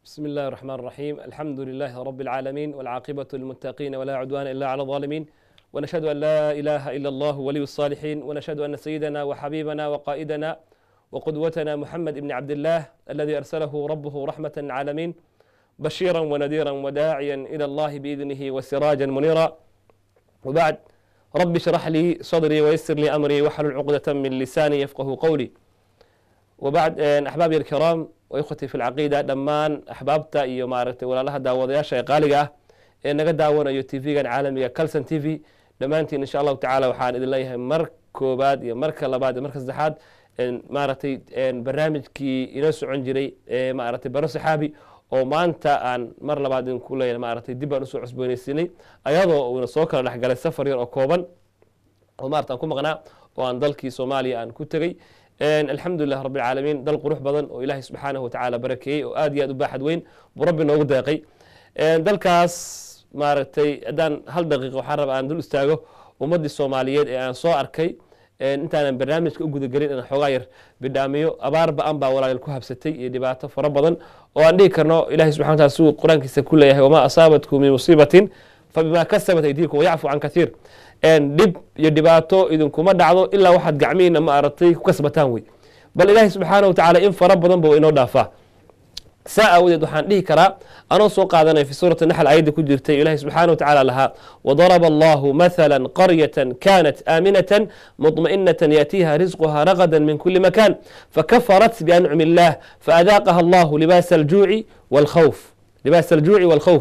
بسم الله الرحمن الرحيم الحمد لله رب العالمين والعاقبة للمتقين ولا عدوان إلا على الظالمين ونشهد أن لا إله إلا الله ولي الصالحين ونشهد أن سيدنا وحبيبنا وقائدنا وقدوتنا محمد بن عبد الله الذي أرسله ربه رحمة للعالمين بشيرا ونذيرا وداعيا إلى الله بإذنه وسراجا منيرا وبعد رب اشرح لي صدري ويسر لي أمري واحلل عقدة من لساني يفقه قولي وبعد أحبابي الكرام وإخوتي في العقيدة dhammaan axbaabta iyo maaragtay walaalaha daawadayaasha ee qaaliga ah ee naga daawanayo tv-gan caalamiga calson t v dhammaantiin insha allahu tacala waxaan idin leeyahay mar koobaad iyo marka labaad iyo marka saddexaad maaragtay barnaamijkii inoo socon jiray ee maaragtay baro saxaabi oo maanta aan mar labaad idinku leeyahay maaragtay dib baan usoo cusboonaysiinay ayadoo uuna soo kala dhexgalay safar yar oo kooban oo maarata aan ku maqnaa oo aan dalkii soomaaliya aan ku tegey alxamdulilah rabi alcaalamiin dal qurux badan oo ilaahay subxaanahu watacaala barakeeyey oo aad iyo aad u baaxad weyn buu rabbi noogu deeqay dalkaas maaragtay haddaan hal daqiiqa waxaan raba aan dul istaago ummaddii soomaaliyeed ee aan soo arkay intaanan barnaamijka u gudagelin inaan xoogaa yar bidhaamiyo abaar ba-an baa walaal ku habsatay iyo dhibaato fara badan oo aan dhihi karno ilahay subxana wataala siduu qur-aankiisa ku leeyahay wamaa asaabatkum min musiibatin fabimaa kasabat aydiikum wayacfu can katiir dhib iyo dhibaato idinkuma dhacdo ilaa waxaad gacmihiina ma aragtay ku kasbataan wey bal ilaahay subxaana wa tacala in fara badan ba inoo dhaafaa saa aawadeed waxaan dhihi karaa anoo soo qaadanaya fi suurati naxl ayadda ku jirtay ilahay subxaana wa tacala lahaa wadaraba allahu mathala qaryatan kanat aaminatan muطmaئinatan yaatiiha risquha ragadan min kuli makan fakafarat biancumi illah faadaaqaha allahu libaasa aljuuci wاlkhawf libaasa aljuuci wاlkhawf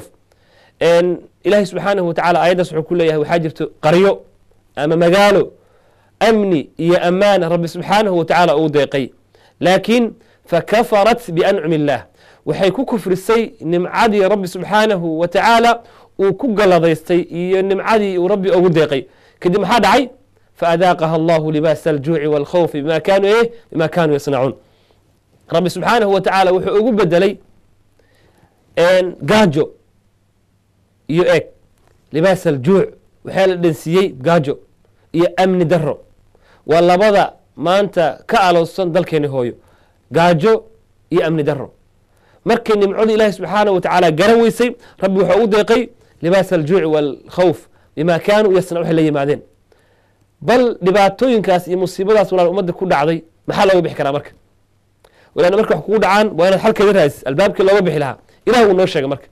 ilaahay subxaanahu watacala aayaddaas wuxuu ku leeyahay waxaa jirto qaryo ama magaalo amni iyo ammaan rabbi subxaanahu watacala uu deeqay laakiin fakafarat biancumi illah waxay ku kufrisay nimcadii rabbi subxaanahu wa tacaala uu ku galadaystay iyo nimcadii uu rabbi ugu deeqay kadib maxaa dhacay faadaaqaha allahu libaasa aljuuci wاlkhawfi bima kanuu eh bima kanuu yasnacuun rabbi subxaanahu wa tacaala wuxuu ugu bedelay gaajo iyo eeg libaas aljuuc waxaa la dhansiiyey gaajo iyo amni daro waa labada maanta ka alowsan dalkeeni hooyo gaajo iyo amni daro markay nimcada ilaahi subxaanaه wa tacaala garan weysay rabbi wuxuu ugu deeqay libaas aljuuci wاlkhawf bima kaanuu yasna waxay la yimaadeen bal dhibaatooyinkaas iyo musiibadaas walaal ummadda ku dhacday maxaa looga bixi karaa marka walaana marka wax kugu dhacaan waa inaad xalkeeda raadis albaabkii looga bixi lahaa ilah wuu noo sheegay marka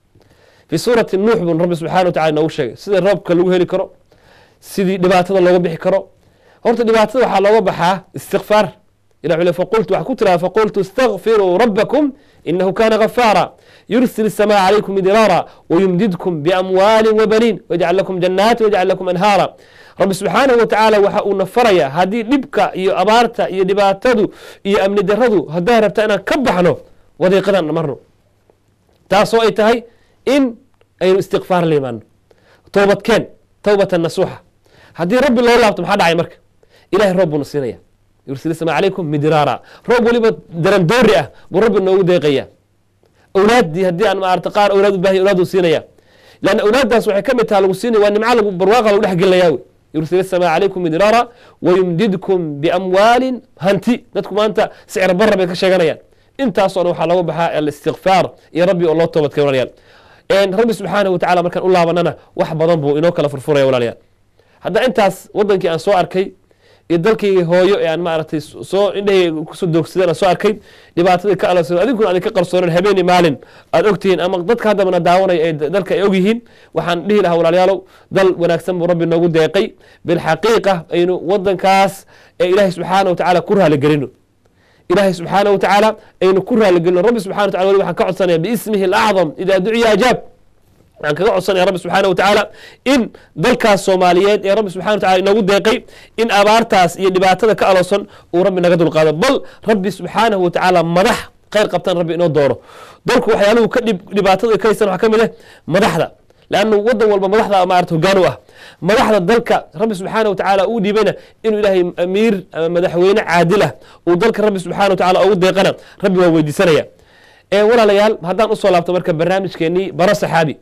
fi suurati nuux bun rabbi subxana wa tacala noogu sheegay sida roobka lagu heli karo sidii dhibaatada looga bixi karo horta dhibaatada waxaa looga baxaa istikfaar ilah wxuu faqultu waxaa ku tiraha faqultu istakfiruu rabbakum inahu kana gafaara yursil الsamaء calaykum midraara wayumdidkum biamwaali wabaniin wayajcal lakum janaati wayajcal lakum anhaara rabbi subxaanahu wa tacaala waxa uuna faraya haddii dhibka iyo abaarta iyo dhibaatadu iyo amni daradu haddaa rabta inaan ka baxno wadiiqadan marno taasoo ay tahay in aynu istikfaar la imaano toobadkeen towbatan nasuuxa haddii rabbi loo laabto maxaa dhacay marka ilahay roob buuna siinaya yursil sama calaykum midraara roob weliba darandoori ah buu rabbi noogu deeqaya awlaaddii haddii aan maarata qaar awlaad u bahay awlaadu siinaya lanna awlaaddaas waxay ka mid taha lagu siinaya waa nimca lagu barwaaqa lagu dhex gelinaya wey yursil samaa calaykum midraara wayumdidkum biamwaalin hanti dadku maanta sicir barra bay ka sheeganayaan intaasoo dhan waxaa looga baxaa alistikfaar iyo rabbi oo loo toobadkay walaalayaal rabbi subxaanahu wa tacala markaan u laabanana wax badan buu inoo kala furfuraya walaalayaal hadda intaas wadankii aan soo arkay iyo dalkayga hooyo ee aan maaragtay soo indhahayga kusoo doogsadeen aan soo arkay dhibaatadii ka aloosan adinkuna adin ka qarsoonan habeeni maalin aad ogtihiin ama dadka haddabana daawanaya ee dalka ay ogyihiin waxaan dhihi lahaa walaalayaalow dal wanaagsan buu rabbi noogu deeqay bilxaqiiqa aynu wadankaas ee ilaahay subxaana wa tacaala ku raaligelino ilaahay subxaana wa tacaala aynu ku raaligelino rabbi subxana wa tacala weli waxaan ka codsanaya biismihi alacdam idaa duciya ajaab waxaan kaga codsanaya rabbi subxaana wa tacaala in dalkaas soomaaliyeed ee rabbi subxana wa tacala inoogu deeqay in abaartaas iyo dhibaatada ka aloosan uu rabbi naga dulqaado bal rabbi subxaanahu wa tacaala madax khayr qabtaan rabbi inoo dooro dalku waxyaaluhu ka dhibaatada ka haysan waxaa ka mid ah madaxda lannu wadan walba madaxda maarata hogaan u ah madaxda dalka rabbi subxaana wa tacaala uu dhiibayna inuu ilaahay amiir ama madaxweyne caadilah uu dalka rabbi subxana wa tacala ugu deeqana rabbi waa weydiisanaya walaalayaal haddaan usoo laabto marka barnaamijkeenii baro saxaabi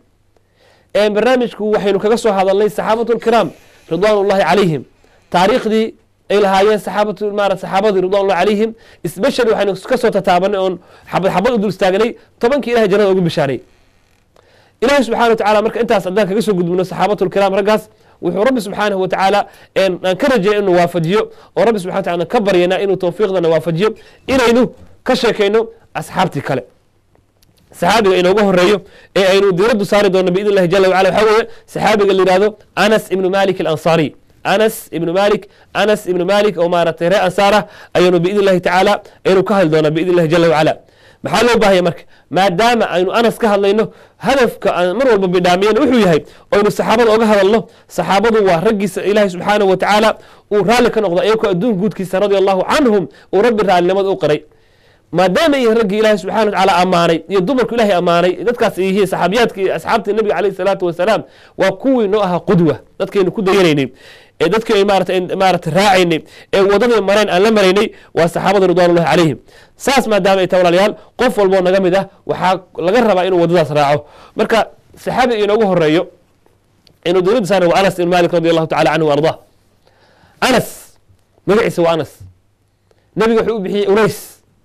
barnaamijku waxaynu kaga soo hadalnay saxaabatu lkiraam ridwaan ullahi calayhim taariikhdii ay lahaayeen saxaabatu maara saxaabadii ridwanullah calayhim especially waxaynu ka soo tataabanay oon xabad xabad u dul istaagnay tobankii ilahay jannada ugu bishaaray ilahi subxana wa tacala marka intaas haddaan kaga soo gudbino saxaabatu lkiraam raggaas wuxuu rabbi subxaanahu wa tacaala aan ka rajaya inuu waafajiyo oo rabbi subxana wataala aan ka baryana inuu tawfiiqdana waafajiyo inaynu ka sheekayno asxaabtii kale saxaabiga inooga horeeyo ee aynu diiraddu saari doono biidn illahi jala wacala waxaa weeye saxaabiga la yihahdo anas ibnu malik alansaariy anas ibnu malik anas ibnu malik oo maaragtay ree ansaar ah ayaynu biidn illahi tacaala aynu ka hadli doonaa biidn illahi jala wacala maxaa loo baahaya marka maadaama aynu anas ka hadlayno hadafka aan mar walba bidhaamiyana wuxuu yahay aynu saxaabada oga hadalno saxaabadu waa raggiisa ilaahi subxaanahu wa tacaala uu raalli ka noqdo iyagoo adduun guudkiisa radia allahu canhum uu rabbi raallinimada u qiray maadaama yihiin raggii ilaahi subxana wa tacaala ammaanay iyo dumarku ilahay ammaanay dadkaas ay yihiin saxaabiyaadka iyo asxaabtii nabiga calayhi salaatu wasalaam waa kuwii noo ahaa qudwa dadkaynu ku dayanaynay ee dadkii ay maarata maarata raacaynay ee wadadii mareen aan la maraynay waa saxaabada ridwanullahi calayhim saas maadaama ay tahay walaalayaal qof walboo naga mid ah waxaa laga rabaa inuu wadadaas raaco marka saxaabiga inoogu horeeyo inuu dowladda saarna waa anas ibn malik radi allahu tacala canhu wa ardah anas magaciisa waa anas nabiga wuxuu u bixiyey unays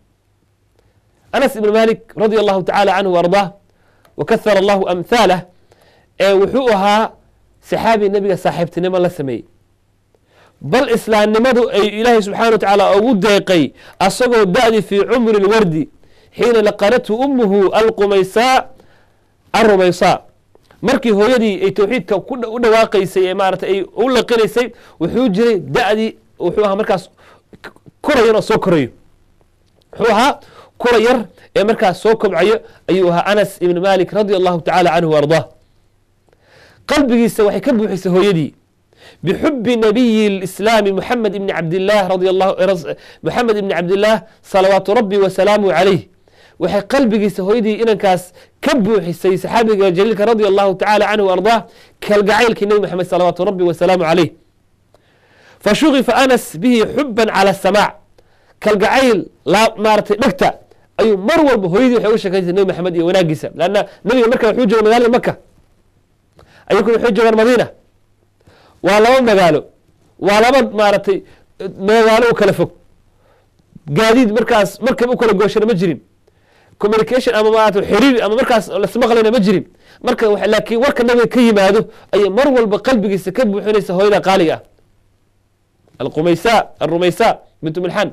anas ibn malik radia allahu tacala canhu wa ardah wa kahara allahu amhaalah ee wuxuu ahaa saxaabi nebiga saaxiibtinimo la sameeyey bal islaamnimadu ay ilaahay subxana wa tacaala ugu deeqay asagoo da-di fii cumri lwardi xiina laqanathu ummuhu alqumaysaa arumaysaa markii hooyadii ay towxiidka u dhawaaqaysay ee maarata ay u laqinaysay wuxuu jiray da-dii wuxuu ahaa markaas korayan oo soo korayo wuxuu ahaa kura yar ee markaas soo kobcayo ayuu ahaa anas ibn malik radia allahu tacala canhu wa ardah qalbigiisa waxay ka buuxisay hooyadii bixubi nabiyi اlislaami muxamed ibni cabdilah radi muxamed ibni cabdillaah salawaatu rabbi wasalaamuh calayh waxay qalbigiisa hooyadii inankaas ka buuxisay saxaabiga jaliilka radia allahu tacala canhu wa ardah kalgacaylkii nebi moxamed salawaatu rabbi wasalaamu calayh fashugifa anas bihi xuban cala samaac kalgacayl maaratay dhegta ayuu mar walba hooyadii waxay uga sheekaysay nebi maxamed iyo wanaagiisa lanna nebiga marka wuxuu jooga magaalada maka ayaguna waxay joogaan madiina waa laba magaalo waa laba maaragtay magaalo u kala fog gaadiid markaas markab u kala gooshana ma jirin communication ama maarata xiriir ama markaas lasmaqlayna ma jirin marka laakiin warka nabiga ka yimaado ayay mar walba qalbigiisa ka buuxinaysa hooyada qaaliga ah alqumaysa alrumaysa bintu milxan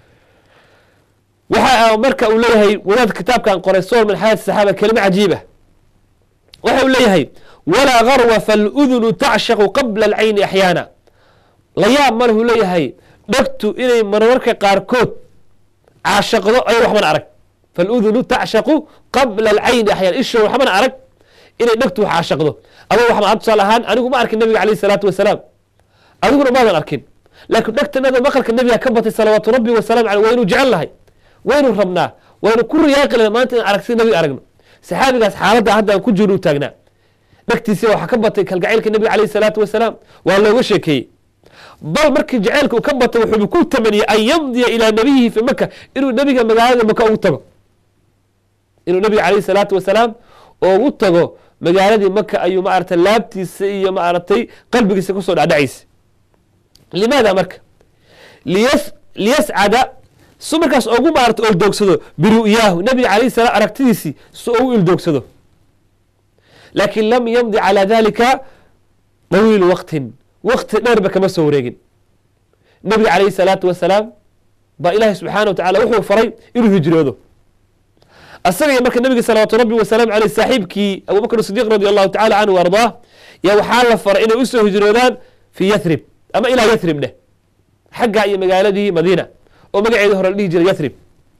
waxa marka uu leeyahay wadaad kitaabkan qoray soor min xayaati saxaaba kelimo cajiiba waxa uu leeyahay walaa garwa faludunu tacshaqu qabla alcayni axyaana la yaab malhu leeyahay dhegtu inay marmarka qaarkood caashaqdo ay waxbana arag faludunu tacshaqu qabla alcayni axyaana isho waxbana arag inay dhegtu wax caashaqdo adoo waxma tusaale ahaan anigu ma arkin nabiga calayhi salaatu wasalaam adiguna maadan arkin laakiin dhegtanada maqalka nabiga ka batay salawaatu rabbi wasalamu caleyh waynu jecel lahay waynu rabnaa waynu ku riyaaqi lahay maanta in aragtida nabiga aragno saxaabigaas xaaladda hadda aan ku jirno u taagnaa dhegtiisa waxaa ka batay kalgacaylka nebiga calayhi salaatu wasalaam waa looga sheekeeyey bal markii jacaylka uu ka batay wuxuu ku tamaniyey an yamdiya ilaa nabiyihi fi maka inuu nebiga magaalada maka ugu tago inuu nebiga calayhi salaatu wasalaam ugu tago magaaladii maka ayuu maaragtay laabtiisa iyo maaragtay qalbigiisa kusoo dhacdhacaysa limaada marka liyas liyascada su markaas ugu maarata oldoogsado biru'yaahu nebiga calayhi salaam aragtidiisii su ugu ildoogsado laakiin lam yamdi calى dalika طawiilu waqtin waqti dheerba kama soo wareegin nebiga calayhi الsalaatu wasalaam baa ilaahi subxaana wa tacala wuxuu faray inuu hijroodo asagaiyo marka nebiga salawaatu rabbi wasalaamu aleyh saaxiibkii abubakr sidiq radi allahu tacala canhu ardaa yaa waxaa la faray inay usoo hijroodaan fii yathrib ama ilaa yathrib dheh xaggaa iyo magaaladii madiina oo magaceeda hore la dhihi jiray yathrib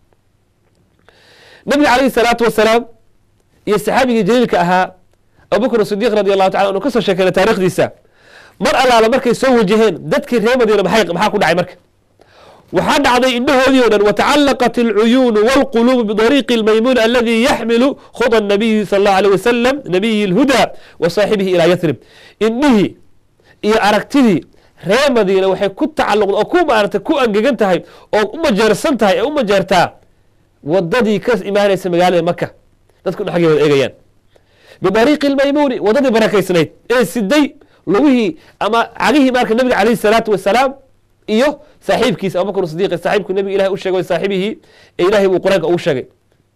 nebiga calayhi الsalaatu wasalaam iyo saxaabigii jaliilka ahaa abubakr sidiq radi allahu tacala anu ka soo sheekeyna taarikhdiisa mar allaala markay soo wajaheen dadkii reer madiina maxaa ku dhacay marka waxaa dhacday indhahoodii o dhan watacalaqat alcuyuunu walquluubu bidariiqi اlmaymuun aladi yaxmilu khuda nabiyi sal allahu alيh wasalam nabiyi اlhuda wa saaxibihi ilaa yathrib indhihii iyo aragtidii reer madiina waxay ku tacaluqda oo ku maarata ku angegan tahay oo u majeersan tahay ee u majeertaa wadadii ka imaanaysa magaalada maka dadku xaggay wada eegayaan bidariiqi lmaymuuni wadadii barakaysnayd ee siday lugihii ama cagihii marka nabiga calayhi salaatu wasalaam iyo saaxiibkiisa abubakr sidiq saaxiibku nabiga ilahay u sheegay saaxibihii ee ilahay buu qur-aanka ugu sheegay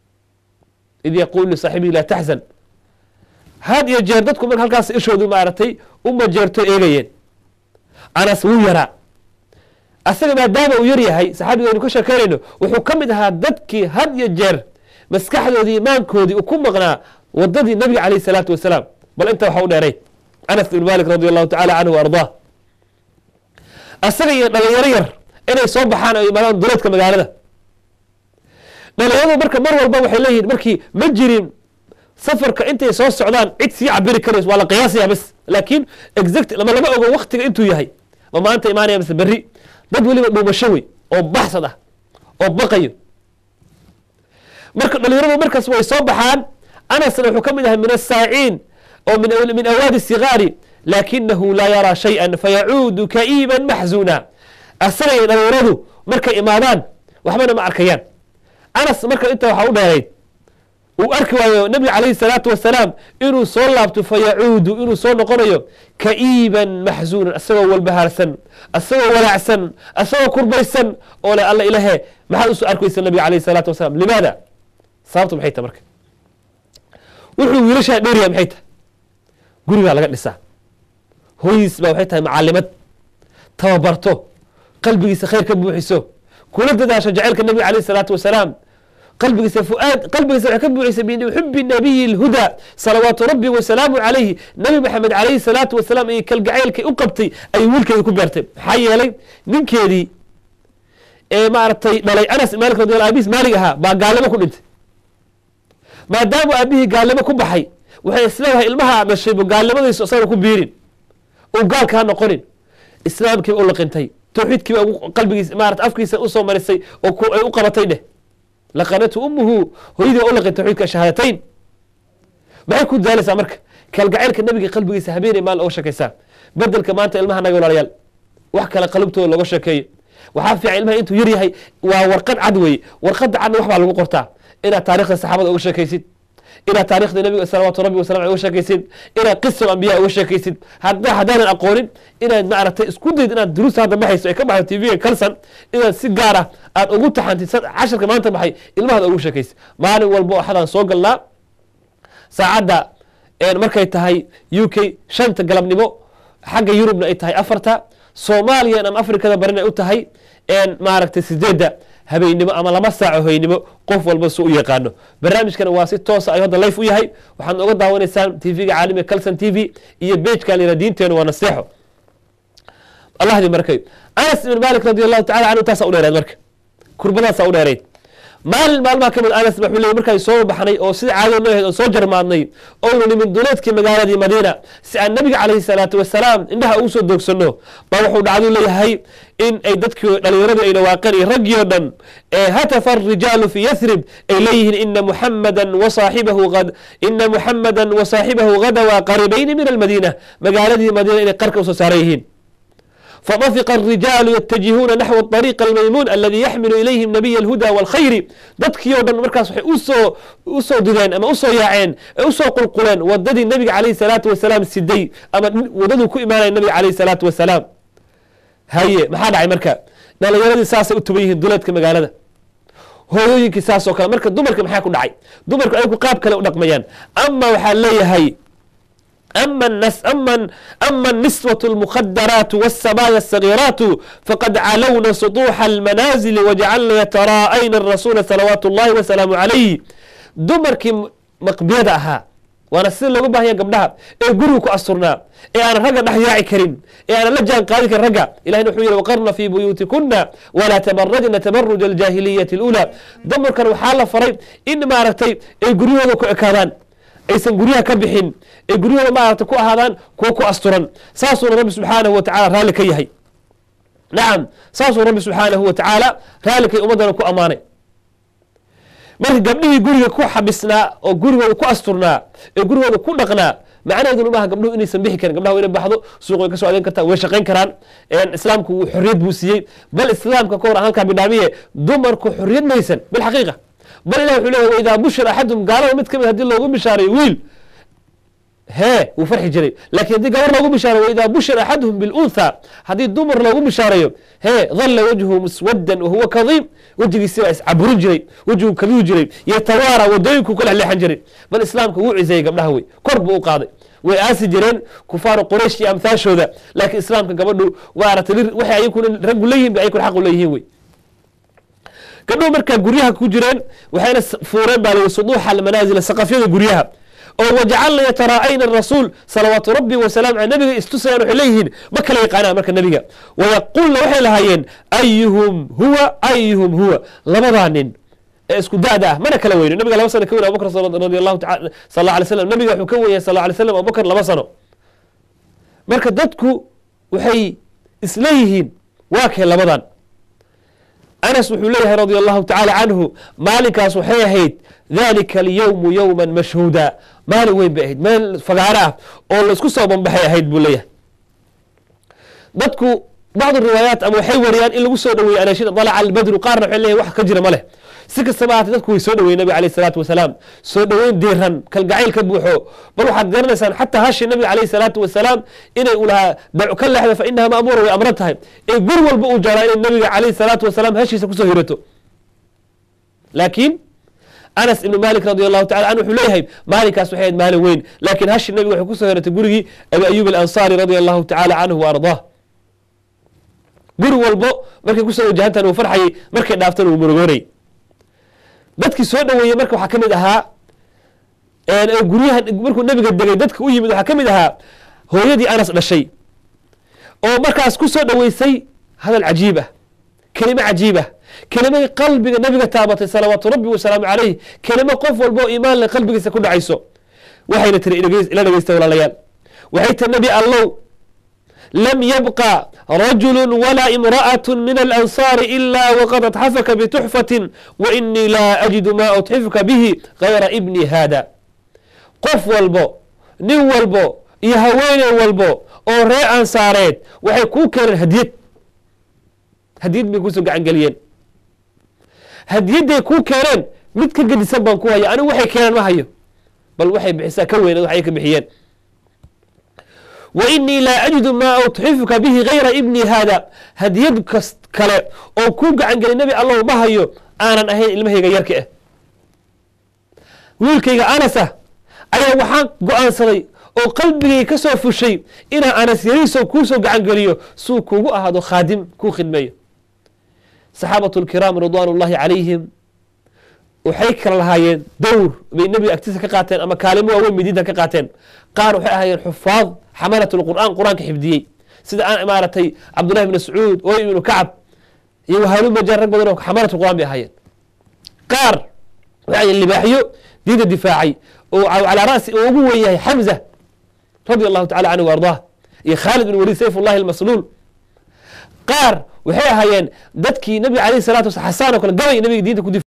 id yaquulu lisaaxibihi laa taxzan had iyo jeer dadku marka halkaas ishoodu maaragtay u majeerto eegayeen anas wuu yaraa asaga maadaama uu yar yahay saxaabiga aynu ka sheekeynayno wuxuu ka mid ahaa dadkii had iyo jeer maskaxdoodii imaankoodii u ku maqnaa wadadii nabiga calayh salaatu wasalaam bal inta waxa u dheeray anas ibn malik radi allahu tacala canhu wa ardaa asaga iyo dhalinyaro yar inay soo baxaan oo imaadaan duleedka magaalada dhalinyaradu marka mar walba waxay leeyihin markii ma jirin safarka intay soo socdaan cid sii cabiri karayso waa la qiyaasaya bas laakiin exact lama lama ogo waktiga intuu yahay ma maanta imaanaya mise berri dad weliba dhuumasho wey oo baxsad ah oo baqayo marka dhalinyaradu markaas way soo baxaan anasna wuxuu ka mid ahay min asaaciin oo min awaadi sigaari laakinahu laa yaraa shayئa fayacuudu ka'iiban maxzuuna asaga iyo dhalinyaradu markay imaadaan waxbana ma arkayaan anas marka inta waxaa u dheerayd uu arki waayo nabiga calayhi salaatu wasalaam inuu soo laabto fayacuudu inuu soo noqonayo ka'iiban maxzuunan asagoo walbahaarsan asagoo walaacsan asagoo kurbaysan oo le alla ilahe maxaad usoo arkaysa nabiga calayhi salaatu wasalaam limaada sababtu maxay tahay marka wuxuu wiilashaa dheeryahay maxay tahay gurigaa laga dhisaa hooyiis baa waxay tahay macalimad tababarto qalbigiisa khayr ka buuxiso kula dadaasho jaceylka nabiga calayh salaatu wasalaam qalbigiisa fuaad qalbigiisa waxay ka buuxisay min xubi nabiyi lhuda salawaatu rabbi wasalaamu calayhi nabi maxamed calayhi salaatu wasalaam iyo kalgacaylkay u qabtay ayay wiilkeeda ku beertay maxaa yeelay ninkeedii ee maaragtay dhalay anas malik radi abis maalig ahaa baa gaalnimo ku dhintay maadaama aabihii gaalnimo ku baxay waxay isleedahay ilmaha dhashayba gaalnimadaysu isaga ku biirin uu gaalka ha noqonin islaamkiiba u laqintay tawxiidkiiba qalbigiisa maarata afkiisa usoo marisay oo ay u qabatay dheh laqanatu umuhu hooyadii baa u laqin tawxiidka shahaadatayn maxay ku daalaysaa marka kalgacaylka nabiga qalbigiisa habeenay maal oga sheekaysaa bedelka maanta ilmaha naga walaalayaal wax kale qalubtooda looga sheekeeyo waxaa fiican ilmaha intuu yar yahay waa warqad cad weeye warqadda cadna wax baa lagu qortaa inaad taarikhda saxaabada uga sheekaysid inaad taarikhda nabiga salawaatu rabbi wasalam uga sheekaysid inaad qisal ambiya uga sheekaysid hadda haddaanan aqoonin inaad maaragtay isku dayd inaad duruusta hadda baxayso ay ka baxdo tvga kalsan inaad si gaar ah aad ugu taxantid casharka maanta baxay ilmahaada ugu sheekaysid maalin walba waxadaan soo galnaa saacadda markay tahay u k shanta galabnimo xagga yurubna ay tahay afarta soomaaliya ama afrikada barina u tahay maaragtay sideedda habeynimo ama laba saaco hoynimo qof walba su u yaqaano barnaamijkana waa si toosa ayuu hadda life u yahay waxaad oga daawanaysaan tvga caalamiga calson t v iyo bejka layra diinteenu waa naseexo allahdi markay anas ibn malik radi allahu tacala canhu taasa u dheereed marka kurbadaasa u dheereyd maalin maalmaha kamid anas wuxuu leey markaan soo baxnay oo sida caadada noo ahayd oo soo jarmaadnay oonu nimid duleedkii magaaladii madiina si aan nabiga calayhi salaatu wasalaam indhaha ugu soo doogsano baa wuxuu dhacdu leeyahay in ay dadkii dhalinyaradu ay dhawaaqeen iyo raggii o dhan ee hatafa arijaalu fi yathrib ay leeyihiin ina muxamadan wasaaxibahu ina muxamadan wasaaxibahu gadawaa qaribayni min almadiina magaaladii madiina inay qarka usoo saaran yihiin فطفق الرجال يتجهون نحو الطريق الميمون الذي يحمل إليهم نبي الهدى والخير dadkii o dhan markaas waxay usoo usoo dideen ama usoo yaaceen usoo qulquleen wadadii nabiga calayh salaatu wasalaam siday ama wadaduu ku imaanaya nabiga calayh salaatu wasalaam haye maxaa dhacay marka dhalinyaradii saasay u tuban yihiin duleedka magaalada hooyooyinkii saas oo kale marka dumarka maxaa ku dhacay dumarku ayagu qaab kale u dhaqmayaan ama waxaa leeyahay أما النس أما أما النسوة المخدرات والسبايا الصغيرات فقد علون سطوح المنازل وجعلن يتراءين الرسول صلوات الله وسلامه عليه دمركي مقبيدة أها waana sida looga baahanya gabdhaha ee guriga ku asturnaa ee aanan ragga dhex yaaci karin ee aanan la jaan qaadi karin ragga ilahina wuxuu yihi waqarna fii buyuutikuna walaa tabarajna tabaruja aljaahiliyati اlأulى dumarkan waxaa la faray in maaragtay ay guryahooda ku ekaadaan aysan guryaha ka bixin ee guryahooda maaragta ku ahaadaan kuwa ku asturan saasuuna rabbi subxaanahu wa tacala raalli ka yahay nacam saasuu rabbi subxaanahu wa tacaala raallikay ummaddana ku ammaanay marka gabdhihii guriga ku xabisnaa oo gurigooda ku asturnaa ee gurigooda ku dhaqnaa macnaheeduna maaha gabdhuhu inaysan bixi karin gabdhaha wa inay baxdo suuq way ka soo adeyn kartaa way shaqayn karaan islaamku xorriyad buu siiyey bal islaamka ka hor aan halkaa bidhaamiye dumarku xorriyad maysan bilxaqiiqa bal ilah wuxuu leeyahy waidaa bushira axadum gaalada mid ka mid hadii loogu bishaaray wiil hee wuu farxi jiray laakiin haddii gabar loogu bishaarayo waidaa bushira axaduhum biluntha haddii dumar loogu bishaarayo hee dalla wajhu muswaddan wahuwa kadiim wejigiisi baa iscaburin jiray wejigu kaduu jiray yatawaara wadooyinku ka lexleexan jiray bal islaamka wuu ciseeyey gabdhaha wey kor buu u qaaday way aasi jireen kufaaru quraysh iyo amhaashooda laakiin islaamka gabadhu waaratay waxay ayakuna raggu leeyihin bay ayakuna xaqu leeyihiin wey gabdhuhu markaa guryaha ku jireen waxayna fuureen baa lii suduuxa almanaazil saqafyada guryaha oo wajacalna yataraa'ayna rasuul salawaatu rabbi wasalaam ale nabiga istusayaan waxay leeyihiin ma kala yaqaanaan marka nabiga wayaqulna waxay lahaayeen ayuhum huwa ayuhum huwa labadaa nin ee isku da'da ah mana kala weyno nabiga laba sano ka weyn abubakr radi allahu taala sal alla alay slam nabiga wuxuu ka wenyay sal alay slam abubakr laba sano marka dadku waxay isleeyihiin waa kee labadan anas wuxuu leeyahay radi allahu tacaala canhu maalinkaas waxay ahayd dalika alyowmu yowma mashhuuda maalin weyn bay ahayd meel fagaaro ah oo laisku soo banbaxay ahayd buu leeyahay dadku bacdu riwaayaat ama waxay wariyaan in lagu soo dhaweeyey anaashida dalaca albadru qaarna waxay leeyahay wax ka jira ma leh si kastaba ahaatee dadku way soo dhaweyen nabiga alayh salaatu wasalaam soo dhoweyn diiran kalgacayl ka buuxo bal waxaad garanaysaan xataa hashi nabiga alayh salaatu wasalaam inay u lahaa dacu ka leexda fa inaha ma'muura way amran tahay ee gur walba uu jeclaa inay nabiga alayh salaatu wasalaam hashiisa kusoo hirato laakiin anas ibnu malik radi allahu tacala canhu wuxuu leeyahay maalinkaas waxay ahayd maalin weyn laakiin hashi nabiga waxay kusoo hiratay gurigii abi ayub alansaari radi allahu tacala canhu wa ardaah guri walbo markay kusoo wajahantaan uu farxayay markay dhaaftan uu murugoonay dadkii soo dhaweeyey marka waxaa ka mid ahaa guryaha markuu nabiga degay dadka u yimid waxaa ka mid ahaa hooyadii anas dhashay oo markaas ku soo dhaweysay hadal cajiib ah kelimo cajiib ah kelimay qalbiga nabiga taabatay salawaatu rabbi wasalaamu calayh kelimo qof walba oo imaan le qalbigiisa ku dhacayso waxayna tiri ila dhegeysta walaalayaal waxay tiri nabi allow lam yabqa rajulu walaa imra'at min alansaari ila waqad atxafaka bituxfatin wainii laa ajidu ma utxifuka bihi gayra ibni hada qof walbo nin walbo iyo haweeney walbo oo ree ansaareed waxay kuu keeneen hadiyad hadiyad bay kusoo gacan geliyeen hadiyadday kuu keeneen mid ka gedisan baan ku haya anigu waxay keeneen ma hayo bal waxay bixisaa ka weyneed waxay ka bixiyeen wainii laa ajidu maa utxifuka bihi gayra ibni hada hadiyad kas kale oo kuu gacan gelay nebi allow ma hayo aanan ahayn ilmahayga yarka ah wiilkayga anasa ayaa waxaan go-aansaday oo qalbigay ka soo fushay inaa anas yariiso kuusoo gacan geliyo suu kugu ahaado khaadim kuu khidmeeyo saxaabatu lkiraam ridwaan ullahi calayhim waxay kala lahaayeen dowr bay nebiga agtiisa ka qaateen ama kaalimo waaweyn bay diinta ka qaateen qaar waxay ahaayeen xufaad xamalat lqur'aan qur-aanka xifdiyey sida aan imaaratay cabdullahi bn mascuud oy ibnu kacab iyo wahalumajar rag badan oo xamalat qur'aan bay ahaayeen qaar waxay libaaxyo diinta difaacay oo calaa ra'si uu ugu wen yahay xamza radi allahu tacala canhu wa ardaah iyo khaalid bin waliid sayf ullahi almasluul qaar waxay ahaayeen dadkii nabiga alayh salatu wasala xasaan oo kale gabay nabiga diinta ku